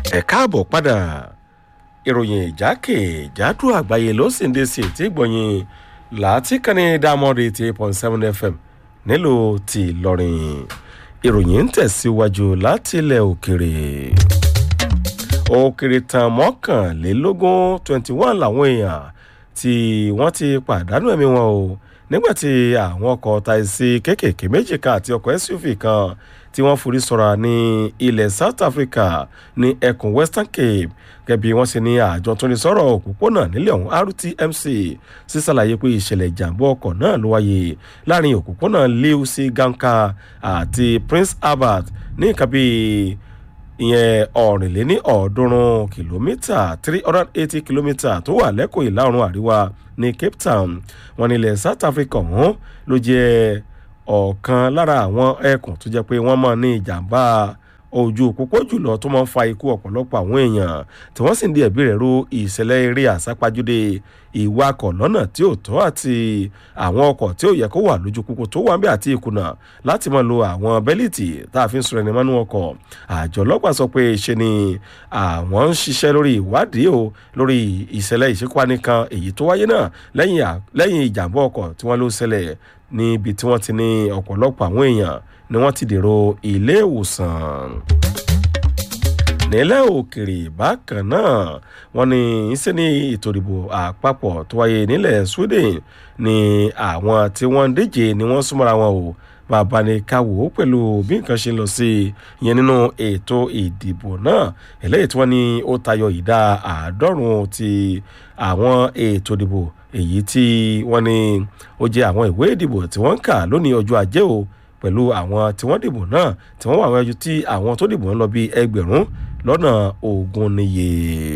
ẹ káàbọ̀ padà ìròyìn ìjákèjádò àgbáyé ló sì ń dé sí ètí ìgbọ̀nyìn látìkànnì dámọ́dé ti eight point seven fm nílùú ti ìlọrin ìròyìn ń tẹ̀síwájú láti ilẹ̀ òkèrè òkèrè tán mọ́kànlélógún twenty one làwọn èèyàn tí wọ́n ti pàdánù ẹ̀mí wọn o nígbàtí àwọn ọkọ̀ taxi kéékèèké méjì kan àti ọkọ̀ suv kan tí wọ́n forí sọ̀ra ní ilẹ̀ south africa ní ẹkùn western cape gẹ́bí wọ́n sì ní àjọ tó ní sọ̀rọ̀ òpópónà nílẹ̀ ọ̀hún rtmc sísàlàyé pé ìṣẹ̀lẹ̀ ìjàmbá ọkọ̀ náà ló wáyé láàrin òpópónà liu sí ganka àti prince albert ní nǹkan bíi ìyẹn ọ̀rìnléní ọ̀ọ́dúnrún kìlómítà three hundred eighty kìlómítà tó wà lẹ́kọ̀ọ́ ìlà oòrùn àríwá ní cape town wọn nílẹ̀ south africa ọ̀hún ló jẹ́ ọ̀kan lára àwọn ẹkùn tó jẹ́ pé wọ́n mọ̀ ní ìjàmbá ojú pópó jùlọ tó máa ń fa ikú ọ̀pọ̀lọpọ̀ àwọn èèyàn tí wọ́n sì ń di ẹ̀bí rẹ̀ ru ìṣẹ̀lẹ̀ eré àsápajúdé ìwakọ̀ lọ́nà tí ò tọ́ àti àwọn ọkọ̀ tí ò yẹ kó wà lójú pópó tó wà ń bẹ́ àti ìkùnà láti máa lo àwọn bẹ́líìtì tá a fi ń sọ̀rọ̀ ẹni mọ́nú ọkọ̀ àjọ ọlọ́pàá sọ pé ṣe ni àwọn ń ṣiṣẹ́ lórí ìwádìí o lórí ìṣẹ̀lẹ̀ ìṣekúpani kan èyí tó wáyé náà lẹ́yìn ìjàmbá ọkọ̀ tí wọ́n ló ṣẹlẹ̀ níbi tí wọ́n ti ní ọ̀pọ̀lọpọ̀ àwọn èèyàn ni wọ́n ti dèrò ilé ìwòsàn nílẹ̀ òkèrè bákan náà wọ́n ní ìṣe ní ètò ìdìbò àpapọ̀ tó wáyé nílẹ̀ sweden ní àwọn tí wọ́n ń díje ni wọ́n súnmọ́ra wọn o bàbá ní káwò pẹ̀lú bí nǹkan ṣe lọ sí ìyẹn nínú ètò ìdìbò náà eléyìí tí wọ́n ní ó tayọ ìdá àádọ́rùn-ún ti àwọn ètò ìdìbò èyí tí wọ́n ní ó jẹ́ àwọn ìwé ìdìbò tí wọ́n ń kà lónìí ọjọ́ ajé o pẹ̀lú àwọn tí wọ́n dìbò náà tí wọ́n wà wájú tí àwọn tó dìbò ń lọ bí ẹgbẹ̀rún lọ́nà ogún níye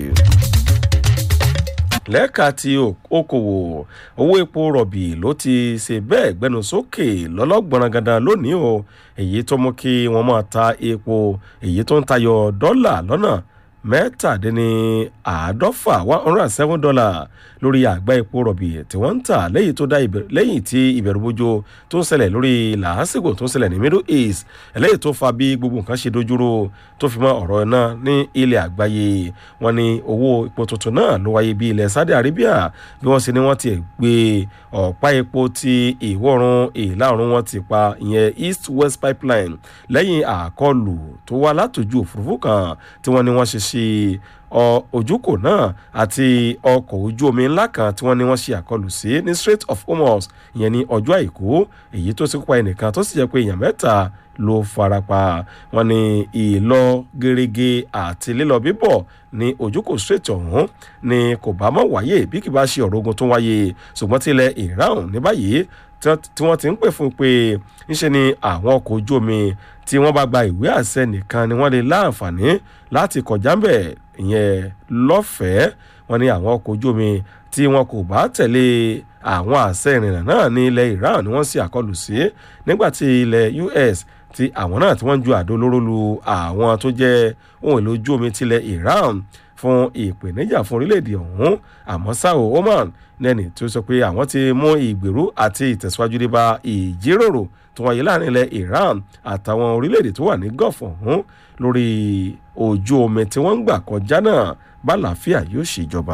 lẹ́ka ti okòwò owó epo rọ̀bì ló ti ṣe bẹ́ẹ̀ gbẹnu sókè lọ́lọ́gbọ̀nrán gandan lónìí o èyí tó mú kí wọ́n máa ta epo èyí tó ń tayọ dọ́là lọ́nà mẹ́tàdínní àádọ́fà one hundred and seven dollar lórí àgbá epo rọ̀bì tí wọ́n ń tà lẹ́yìn tó dá lẹ́yìn tí ìbẹ̀rùbojo tó ń ṣẹlẹ̀ lórí làásìgbò tó ń ṣẹlẹ̀ ní middle east eléyìí tó fa bí gbogbo nǹkan ṣe dojúrò tó fi mọ́ ọ̀rọ̀ náà ní ilẹ̀ àgbáyé wọn ni owó epo tuntun náà ló wáyé bí ilẹ̀ saudi arabia bí wọ́n ṣe ni wọ́n ti gbé ọ̀pá epo ti ìwọ̀run ìlà oòrùn wọn ti pa ìyẹn east west pipeline lẹ́yìn àkọlù tó wá látòjú òfurufú kan tí wọ́n ní wọ́n ṣe sí ojúkò náà àti ọkọ̀ ojú omi ńlá kan tí wọ́n ní wọ́n ṣe àkọlù sí ní strait of hormuz ìyẹn ní ọjọ́ àìkú èyí tó sì kópa ẹnìkan tó sì jẹ́ pé èèyàn mẹ́ta ló farapa wọn ní ìlọ gerege àti lílọ bíbọ̀ ní ojúkò strait ọ̀hún ni kò bá mọ̀ wáyé bí kì bá ṣe ọ̀rọ̀ ogun tó wáyé ṣùgbọ́n tilẹ̀ iran ní báyìí tí wọ́n ti ń pè fún pé ńṣe ni àwọn ọkọ̀ ojú omi tí wọ́n bá gba ìwé àṣẹ nìkan ni wọ́n lè láǹfààní láti kọjá ńbẹ̀ ìyẹn lọ́fẹ̀ẹ́ wọn ní àwọn ọkọ̀ ojú omi tí wọn kò bá tẹ̀lé àwọn àṣẹ ìrìnnà náà ní ilẹ̀ iran ni wọ́n sì àkọlù sí nígbàtí ilẹ̀ us tí àwọn náà tí wọ́n ń ju àdó olóró lu àwọn tó jẹ́ ohun èlò ojú omi tilẹ̀ iran fún ìpèníjà fún orílẹ̀-èdè ọ̀hún àmọ́ sáò oman lẹ́ni tí ó sọ pé àwọn ti mú ìgbèrú àti ìtẹ̀síwájú dé bá ìjíròrò tó wáyé láàrin ilẹ̀ iran àtàwọn orílẹ̀-èdè tó wà ní gulf ọ̀hún lórí ojú omi tí wọ́n ń gbà kọjá náà bálàáfíà yóò ṣèjọba.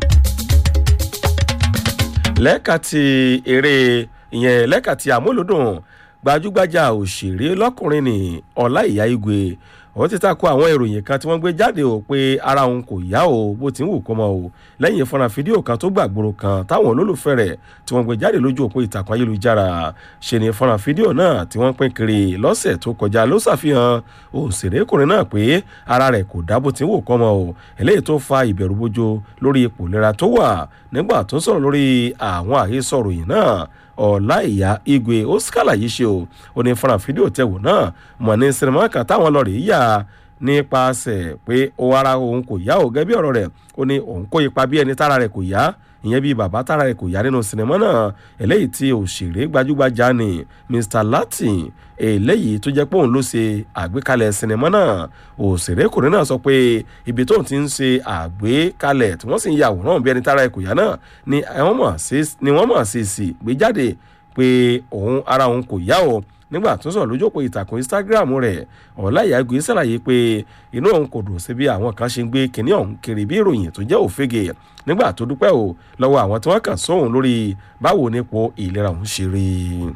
lẹ́ka ti eré ìyẹn lẹ́ka ti àmúlòdùn gbajúgbajà òṣèré lọ́kùnrin ní ọláìyá igwe ó ti takò àwọn ìròyìn kan tí wọ́n gbé jáde o pé ara òun kò yá o bó ti ń wù kó mọ o lẹ́yìn fọ́nrán fídíò kan tó gbàgbóró kan táwọn olólùfẹ́ rẹ̀ tí wọ́n gbé jáde lójú òpó ìtàkùn ayélujára ṣe ni fọ́nrán fídíò náà tí wọ́n pín kiri lọ́sẹ̀ tó kọjá ló ṣàfihàn òṣèrékùnrin náà pé ara rẹ̀ kò dá bó ti ń wù kó mọ o eléyìí tó fa ìbẹ̀rù bójó lórí ipò ìlera tó wà nígbà tó sọ̀rọ̀ lórí àwọn àhesọ ròyìn náà ọ̀láìyá igwe ó ṣàlàyé ṣe o ó ní fọ́nrán fídíò tẹ̀wò náà mọ̀ ní sinimá kan táwọn lọ rèé yà nípasẹ̀ pé ó ara òun kò yá o gẹ́gẹ́ bí ọ̀rọ̀ rẹ̀ ó ní òun kó ipa bí ẹni tára rẹ̀ kò yá ìyẹn bíi bàbá tára rẹ̀ kò yá nínú sinimá náà eléyìí tí òṣèré gbajúgbajà ni mr latin eléyìí tó jẹ́ pé òun ló ṣe àgbékalẹ̀ sinimá náà òṣèrékùnrin náà sọ pé ibi tóun ti ń ṣe àgbékalẹ̀ tí wọ́n sì ń ya àwòrán bí ẹni tára rẹ̀ kò yá náà ni wọ́n mọ̀ sí sí gbé jáde pé òun ara òun kò yá o nígbà tó sọ̀rọ̀ lójú òpó ìtàkùn instagram rẹ̀ ọ̀láyàgbé ṣàlàyé pé inú òun kò dùn sí bí àwọn kan ṣe ń gbé kinní ọ̀hún kiri bí ìròyìn tó jẹ́ òfegè nígbà tó dúpẹ́ o lọ́wọ́ àwọn tí wọ́n kàn sóhun lórí báwo nípò ìlera òun ṣe rí i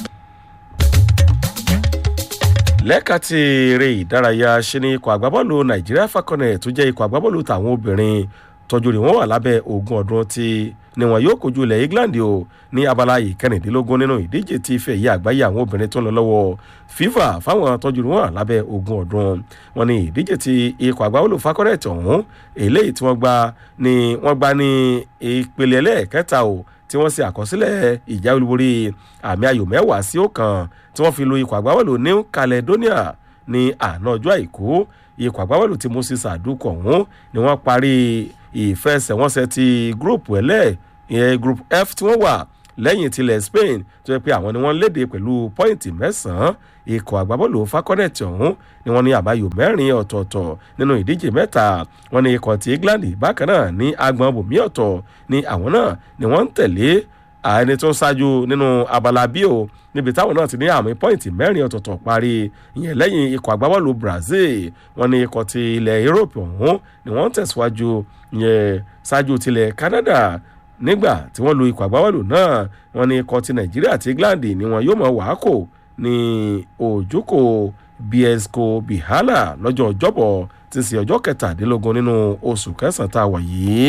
lẹ́ka ti eré ìdárayá ṣe ni ikọ̀ àgbábọ́ọ̀lù nàìjíríà falconet tó jẹ́ ikọ̀ àgbábọ́ọ̀lù tàwọn obìnrin tọ́jú rẹ̀ wọ́n wà lábẹ́ ogún ọdún tí ni wọn yóò kojú ilẹ̀ england o ní abala ìkẹrìndínlógún nínú ìdíje tí ife ẹ̀yẹ àgbáyé àwọn obìnrin tó ń lọ lọ́wọ́ fifa fáwọn tọ́jú rẹ̀ wọ́n wà lábẹ́ ogún ọdún wọn ni ìdíje tí ikọ̀ àgbábọ́ọ̀lù falconet ọ̀hún eléyìí tí wọ́n gbá ni wọ́n gbá ní ìpele ẹlẹ́ẹ̀kẹta o tí wọ́n ṣe àkọsílẹ̀ ìjà olúborí àmì ayò mẹ́wàá sí ọ̀kan tí wọ́n fi lu ikọ̀ àgbábọ́ọ̀lù new caledonia ní àná ọjọ́ àìkú ikọ̀ àgbábọ́ọ̀lù tí moses àdúkọ̀ ọ̀hún ni wọ́n parí ìfẹsẹ̀wọnsẹ̀ ti group ẹlẹ́ ìyẹn group f tí wọ́n wà lẹ́yìn tilẹ̀ spain tó yẹ pé àwọn ni wọ́n léde pẹ̀lú pọ́ìntì mẹ́sàn-án ikọ̀ àgbábọ́ọ̀lù fakọ́nẹ̀tì ọ̀hún ni wọ́n ní àbáyọ mẹ́rin ọ̀tọ̀ọ̀tọ̀ nínú ìdíje mẹ́ta wọ́n ní ikọ̀ ti england bákan náà ní agbọ̀n bòmí ọ̀tọ̀ ni àwọn náà ni wọ́n ń tẹ̀lé ẹni tó ń ṣáájú nínú abala bí o níbi táwọn náà ti ní àmì pọ́ìntì mẹ́rin ọ̀tọ̀ọ̀tọ̀ parí ìyẹn lẹ́yìn ikọ̀ àgbábọ́ọ̀lù brazil wọ́n ní ikọ̀ ti ilẹ̀ europe ọ̀hún ni wọ́n ń tẹ̀síwájú ìyẹn ṣáájú tilẹ̀ canada nígbà tí wọ́n lu ikọ̀ àgbábọ́ọ̀lù náà wọ́n ní ikọ̀ ti nàìjíríà àti england ni wọn yóò mọ̀ wàákò ní òjòkó biesco bihala lọ́jọ́ ọjọ́bọ̀ tí ń ṣe ọjọ́ kẹtàdínlógún nínú oṣù kẹsàn-án tá a wà yìí.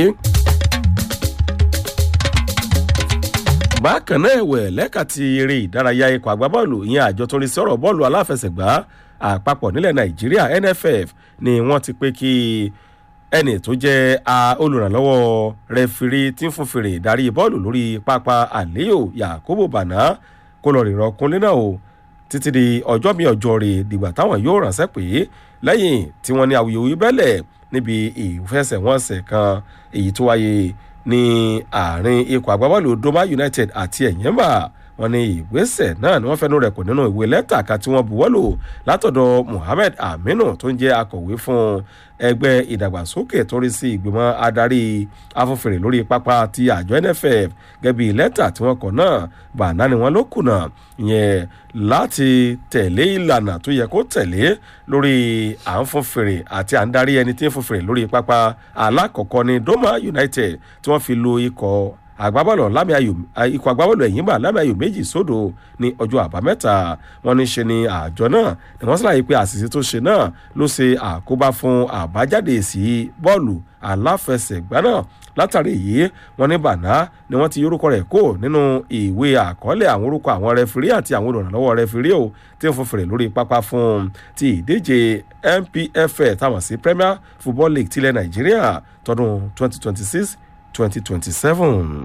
bákan náà ẹ̀wẹ̀ lẹ́ka ti eré ìdárayá ikọ̀ àgbábọ́ọ̀lù ìyẹn àjọ tó ń rí sí ọ̀rọ̀ bọ́ọ̀lù aláfẹsẹ̀gbá àpapọ̀ nílẹ̀ nàìjíríà nff ni wọ́n ti pé kí ẹnì tó jẹ́ olùrànlọ́wọ́ rẹfirí tí ń fún fèrè ìdarí bọ́ọ̀lù lórí pápá àléyò yakubu bana kó lọ rìnrọ̀ kúnlé náà o títí di ọjọ́ mi ọjọ́ rè dìgbà táwọn yóò ránṣẹ́ pé lẹ́yìn tí wọ́n ní awuyewuye bẹ́lẹ̀ níbi ìfẹsẹ̀wọnsẹ̀ kan èyí tó wáyé ní àárín ikọ̀ àgbábọ́ọ̀lù doma united àti ẹ̀yẹ́mbà wọn ní ìgbésẹ̀ náà ni wọ́n fẹ́nu rẹ̀ kò nínú ìwé lẹ́tà kan tí wọ́n buwọ́lù látọ̀dọ̀ muhammed aminu tó ń jẹ́ akọ̀wé fún ẹgbẹ́ ìdàgbàsókè tó rí sí ìgbìmọ̀ adarí afúnfèrè lórí pápá ti àjọ nff gẹ́bí lẹ́tà tí wọ́n kọ̀ náà bàná ni wọ́n ló kùnà yẹn láti tẹ̀lé ìlànà tó yẹ kó tẹ̀lé lórí à ń fún fèrè àti à ń darí ẹni tí ń fún fèrè lórí pápá alákọ̀ọ́kọ́ ní doma united tí wọ́n fi lo ikọ̀ àgbábọ́ọ̀lù lámì ayò ikọ̀ àgbábọ́ọ̀lù ẹ̀yìnbà lámì ayò méjì sódò ní ọjọ́ àbámẹ́ta wọn ní ṣe ni àjọ náà ni wọ́n ṣàlàyé pé àṣìṣe tó ṣe náà ló ṣe àkóbá fún àbájáde èsì bọ́ọ̀lù aláfẹsẹ̀gbá náà látàrí èyí wọn ní bàná ni wọ́n ti yorùkọ rẹ̀ kó nínú ìwé àkọọ́lẹ̀ àwọn orúkọ àwọn rẹfirí àti àwọn olùrànlọ́wọ́ rẹfirí o tí ń fún fèrè lórí pápá fún ti ìdíje npfl táwọn sí premier football league tilẹ̀ nàìjíríà tọdún 2026 2027.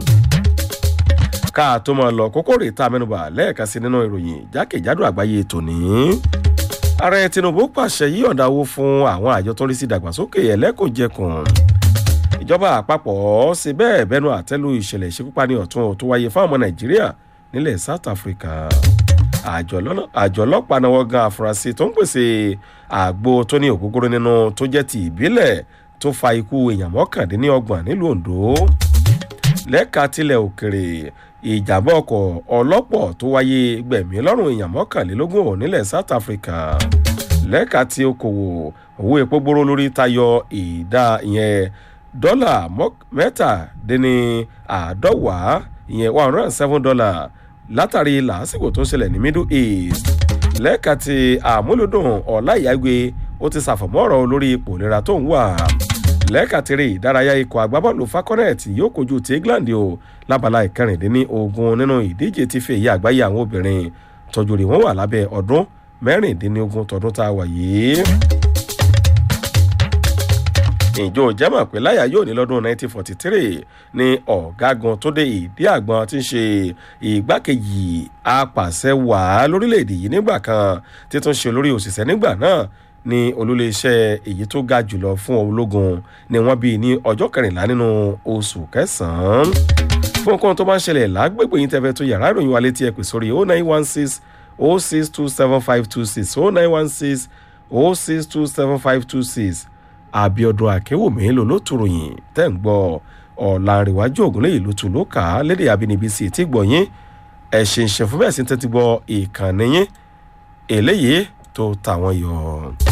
ká tó máa lọ kókó rè tá a mẹ́nuba lẹ́ẹ̀ka sí nínú ìròyìn jákèjádò àgbáyé tòní. ààrẹ tinubu pàṣẹ yí ọ̀dà owó fún àwọn àjọ tó ń rí sí ìdàgbàsókè ẹlẹ́kùnjẹkùn. ìjọba àpapọ̀ ṣe bẹ́ẹ̀ bẹ́nu àtẹ́lu ìṣẹ̀lẹ̀ ìṣekúpani ọ̀tún tó wáyé fún ọmọ nàìjíríà nílẹ̀ south africa. àjọ ọlọ́pàá náwó gan àfúrásì tó ń pèsè àgbo tó ní ògógóró nínú tó jẹ́ ti ìbílẹ̀ tó fa ikú èèyàn mọ́kàndínlọ́gbọ̀n nílùú ondo lẹ́ka tilẹ̀ òkèrè ìjàmbá ọkọ̀ ọlọ́pọ̀ tó wáyé gbẹ̀mí lọ́rùn èèyàn mọ́kànlélógún ò nílẹ̀ south africa lẹ́ka tí okòwò owó epo gbóró lórí tayọ ìdá ìyẹn dọ́là mẹ́tàdínní àádọ́wàá ìyẹn one hundred and seven dollar látàrí làásìkò tó ń ṣẹlẹ̀ ní middle east lẹ́ka tí àmúlòdùn ọ̀láìyágbé ó ti ṣàfọ̀mọ́ ọ̀rọ̀ lórí ipò ìlera tó ń wà lẹ́ẹ̀kàtìrì ìdárayá ikọ̀ àgbábọ́ọ̀lù falconet yóò kojú ti england o lábala ìkẹrìndínní ogun nínú ìdíje ti fi èyí àgbáyé àwọn obìnrin tọ́jú rẹ̀ wọ́n wà lábẹ́ ọdún mẹ́rìndínlógún tọdún tá a wà yìí. ìjọ jẹ́mọ̀ pé láyà yóò ní lọ́dún 1943 ní ọ̀gágun tó dé ìdí àgbọn tí ń ṣe ìgbákejì apàṣẹ wàá lórílẹ̀‐èdè yìí nígbà kan títún ṣe olórí òṣìṣẹ́ nígbà náà ní olóléeṣẹ́ èyí tó ga jùlọ fún ológun ni wọ́n bí ní ọjọ́ kẹrìnlá nínú oṣù kẹsàn-án fún nǹkan tó bá ń ṣẹlẹ̀ lágbègbè yín tẹ́fẹ́ tó yàrá ìròyìn wa létí ẹ pè sórí oh nine one six oh six two seven five two six oh nine one six oh six two seven five two six àbíọdún àkéwòmí ló ló tu ròyìn tẹ́ ń gbọ́ ọ̀làǹrẹ̀wájú ògúnlẹ̀yìn ló tu ló kà á lédè àbínibí sí ti gbọ̀ yín ẹ̀ ṣe ń ṣe fún bẹ́ẹ̀ sí tẹ́tí gbọ́ ìkànnì yín eléyìí tó tà wọ́n yọ.